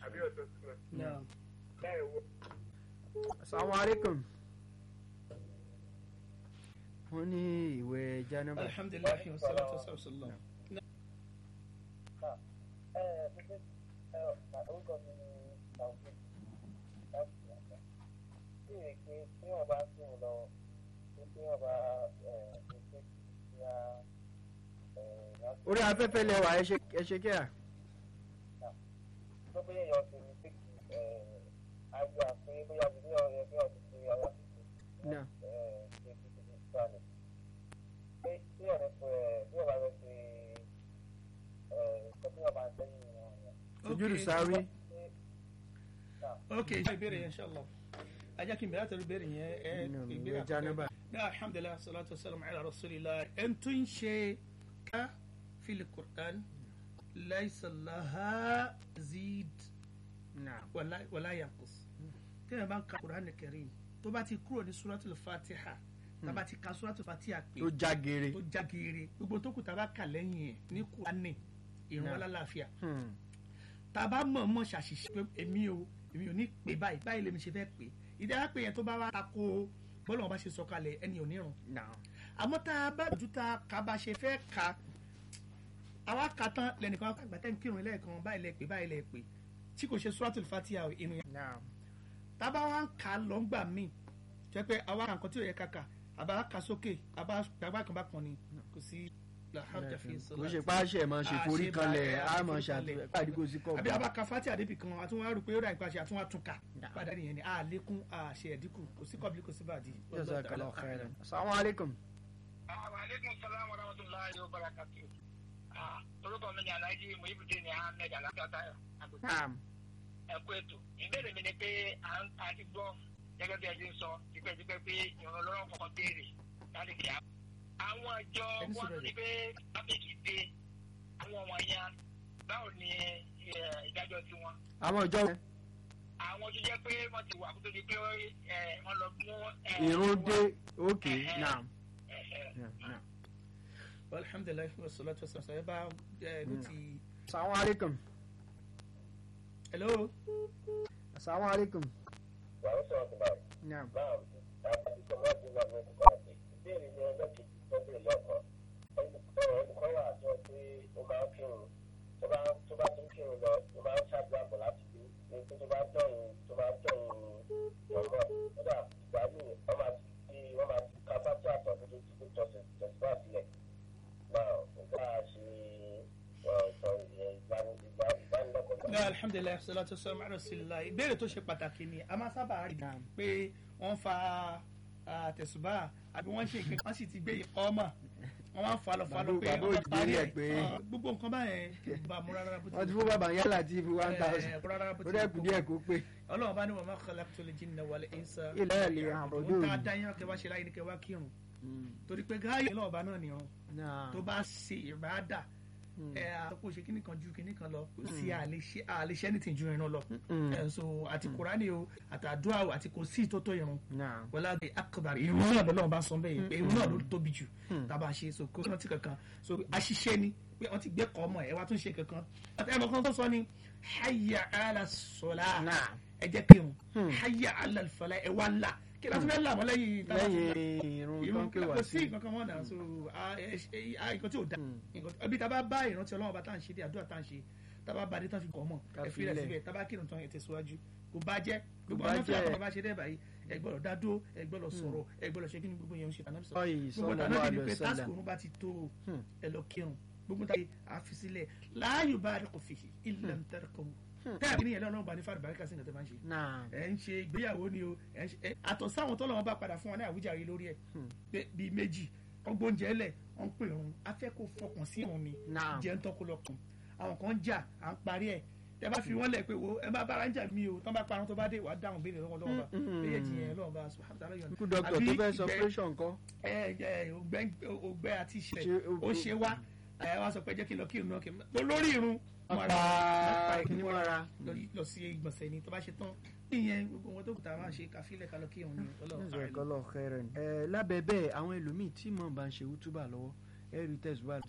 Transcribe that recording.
àbí ọ̀tọ̀ sí wọn. Naam. láì wọ. asalaamu aleykum. wọ́n ní ìwẹ̀ janaba. alhamdulilayi wa salatu wa salam. ẹ pípé ẹ orúkọ mi ni taofik láti ìyàgbá bí rè pé tí wọn bá sí wọn lọ pé tí wọn bá ẹ pèsè kí a ẹ láti orí afẹ́fẹ́ lẹ́wà ẹ ṣe ẹ ṣe kíá. tó bóyá èèyàn ti ní pé kí ẹ àgbà pé bóyá bí ní ọ̀rẹ́ bí ọdún tí ọwọ́ ti ṣe náà ẹ ṣe fi ti fi sálẹ̀ pé tí ọ̀rẹ́ pé ẹ bí ọba rẹ ṣe ẹ ìkọ́ tí wọn bá ń tẹ́yìn wọn yẹn. sojúdù sáré. ok ṣe ìbéèrè yẹn inshallah ajá kí n bẹ̀rẹ̀ àtẹ̀lé ìbéèrè yẹn ẹ nínú ìbéèrè ìwẹ̀ janaba. náà alhamdulilayi salatu wa salam ala rasulillah ẹn tó ń ṣe ká fili qur'an laisa laha zid náà wala wala yanqus tẹ́lẹ̀ bá ń ka qur'an karim tó bá ti kúrò ní suratul fatiha tá bá ti ka suratul fatiha pé tó já geere. tó já geere gbogbo tó kù tá bá kà lẹ́yìn ẹ̀ ní qur'ani ìrún Náà. alálàáfíà Hmm. tá a bá mọ̀ mọ̀ ṣàṣìṣe pé èmi o èmi ò ní pè báyìí báyìí lèmi ṣe fẹ́ pè ìdí ara pé yẹn tó bá wá tako bọ́lá wọn bá ṣe sọ kalẹ̀ ẹni ò nírun náà àmọ́ tá a bá dojú ta ká bá ṣe fẹ́ ka àwa ka tán lẹ́nìkan àgbà tẹ́ ń kírun lẹ́ẹ̀kan báyìí lẹ pè báyìí lẹ pè tí kò ṣe suratul fatiha o, inú yẹn náà tá a bá wá ń kà á lọ́ngbà míì jẹ́ pé àwa kà nǹkan tí ò yẹ ká kà àbá kà sókè àbá gbàgbà kan bá kan ni kò sí làhàjà fi kò ṣe páṣẹ máa ṣe forí Ah, ṣe kanlẹ̀ bá- á ah, máa forí kanlẹ̀. ṣàtúnṣe pàdé kò sí kọ́ àbí abaka fati àdébì kan àtúnwá rò pé ó dà ìpàṣẹ àtúnwá tún kà Nah. padà nìyẹn ni a lékún a ṣe ẹ̀dínkù kò sí kọ́bílì kò sí bàdí. jazakallahu khairan. asalaamu aleykum. aleykum salaam wa rahmatulahi wa barakatu. orúkọ mi ni alhaji muhibudin ahmed alakatayo naam ẹ kú ètò ìbéèrè mi ni pé à ń a ti gbọ́ gẹ́gẹ́ bí ẹ ti ń sọ tipẹ́tipẹ́ pé ìrànlọ́wọ́ lọ́rọ̀ kọ̀ọ̀kan béèrè láti kí a. àwọn ìjọ Ẹni wọn sọ̀rọ̀ ní pé ábẹ́kì dé àwọn wọ̀nyẹn báwo ni ẹ, ìdájọ́ tiwọn. àwọn ìjọ wọn àwọn tó jẹ́ pé wọ́n ti wà kó tó di pé ẹ, wọ́n lọ mú. ẹ, ìrún dé òkè Eh, eh. naam. ẹ, ẹ, naam, naam. alhamdulilayi wa salatu wa salam sọ ẹ bá ẹ ló ti. asalaamu aleykum. hello. asalaamu aleykum. wàá sọ̀rọ̀ tó báyìí. naam. náà àti sọ̀rọ̀ àti ìgbà mi kò kọ́ àti ìbéèrè ní ọjọ́ kejì tó bẹ̀rẹ̀ lọ́kọ̀ olùkọ́ wà jọ pé ó máa ń kírun tó bá tó bá tún kírun lọ tó máa ń ṣàdúrà bọ̀ láti bí ní pé tó bá dọ̀rùn tó bá dọ̀rùn lọ́mọ́ kódà ìgbà míì wọ́n máa ti fi wọ́n máa ti ka bá tó àtọ̀ tó ti fi tọ̀sẹ̀ tẹ̀síwá sílẹ̀ náà nígbà ṣe ìgbàanilọ́kọ̀ọ́ náà alhamdulilayi wa salatu wa salam ala rasulillah ìbéèrè tó ṣe pàtàkì ni a máa sábà rí Naam. pé wọ́n fa ah, tẹ̀sùbà àbí wọ́n ṣe nǹkan wọ́n sì ti gbé ọmọ wọ́n máa ń fa lọ fa lọ Bàbá- pé bàbá wọ́n òjì parí rí ẹ̀ ẹ̀ pé- Ah, gbogbo nǹkan báyẹn kò bá a mú rárá bó ti wọ́n ti fún bàbá yálà tí fi one Eh, thousand. rárá bó ti ó dẹ́ kù díẹ̀ kó pé. ọlọ́run bá ní wọn máa khalaqtul jinna wal insa ilẹ̀ ẹ̀ lè hàn ó ọdún tá a dá yín kẹwàá ṣe láyé ní kẹwàá kírun torí pé gáyé ọlọ́run bá náà nìran náà. tó bá ṣe ìbáàdà Mm. ẹ àtọ́kù ṣe kíní kan ju kíní kan lọ kò sí àlèṣe àlèṣe anything ju ìran lọ Mm. ẹ so àti kùránì o àtàdúrà o àti kò sí ìtótó ìrun náà. wọlá de akbar ìrun náà lọ́lọ́run bá sọ bẹ́ẹ̀ pé ìrun náà ló tóbi jù Hmm. tábà ṣe so kó rántí kankan so àṣìṣe ni pé wọ́n ti gbé kọ́ ọmọ ẹ̀ wá tún ṣe kankan àti ẹ̀mọ̀ kan tó sọ ni hayya ala sola náà. ẹ jẹ́ kírun Hmm. hayya ala fala ẹ wá là kí ló tún fẹ́ là mọ́ lẹ́yìn tábà ti là? lẹ́yìn irun tó ìrun ń pè wá kò sí sí. nǹkan kan mọ́ náà so a- ẹ- ẹ- a- nǹkan tí ò da Hmm. nǹkan ẹbí tá a bá bá ìrántí ọlọ́run bá tá à ń ṣe dé àdúrà tá à ń ṣe tá a bá ba dé tán fi kọ́ mọ̀ Ká ẹ fi rẹ̀ filẹ̀. síbẹ̀ tá a bá kírun tán ẹ tẹ̀síwájú kò bá jẹ́ gbogbo bá àwọn tí jẹ́. àwọn bá ṣe dẹ́ báyìí ẹ gbọ́dọ̀ dá dúró ẹ gbọ́dọ̀ sọ̀rọ̀ ẹ gbọ́dọ̀ ṣe kí ni gbogbo yẹn ń ṣe tànàbí sọ ọyì gbogbo sọlọ tànàbí wà ni lọ pé sọlá. tásìkò òun bá ti tó o, Hmm. ẹ lọ kírun gbogbo tá a fi sílẹ̀ láàyò bá rẹ̀ kò fi ilẹ̀ ń tẹ́rẹ̀ kọ́ tẹ́ẹ̀ ní ẹlẹ́rọ̀ bá ní fàdùbà ríkà sí nǹkan tẹ́ máa ń ṣe náà. ẹ ń ṣe ìgbéyàwó ni o ẹ ń ṣe ẹ- àtọ̀ sáwọn tó lọ́wọ́ bá padà fún wọn ní àwíjàre lórí ẹ̀ Hmm. pé bíi méjì ọgbọ́n oúnjẹ lẹ̀ wọ́n ń pè òun afẹ́ kó fọkàn sí òun ni náà. jẹ́ ń tọ́kọ lọ́kàn àwọn kan ń jà à ń parí ẹ̀ tẹ bá fi wọ́n lẹ̀ pé wo ẹ bá bára ń jà mí o tán bá parun tó bá dé wàá dáhùn béèrè lọ́wọ́ lọ́wọ́ bá Mm, mm, méjèèjì mm. yẹn lọ́wọ́ bá subhanahu wa ta'ala yọ̀nà. ikú dọ́kítọ̀ Àbí tó fẹ́ sọ ìgbẹ́- operation kọ́. ẹ ẹ ògbẹ́ ògbẹ́ àti ìṣẹ̀lẹ̀ Ṣé o- ó ṣe wá ẹ wá sọ pé jẹ́ kí n lọ kí n lọ kí n lọ lórí irun Ọ̀pá ọ̀pá kìíní mọ́ra. lọ sí ìgbọ̀nsẹ̀ ni tó bá ṣe tán ìyẹn gbogbo wọn tó kù tá a máa ṣe káfílẹ̀ ká lọ kí òun ni ọlọ́run àìlú. jazakallahu khairan. ẹ lábẹ́ bẹ́ẹ̀ àwọn ẹlòmíì tí mò ń bá ń ṣe wútúbà lọ́wọ́ ẹ̀rí tẹ̀síwájú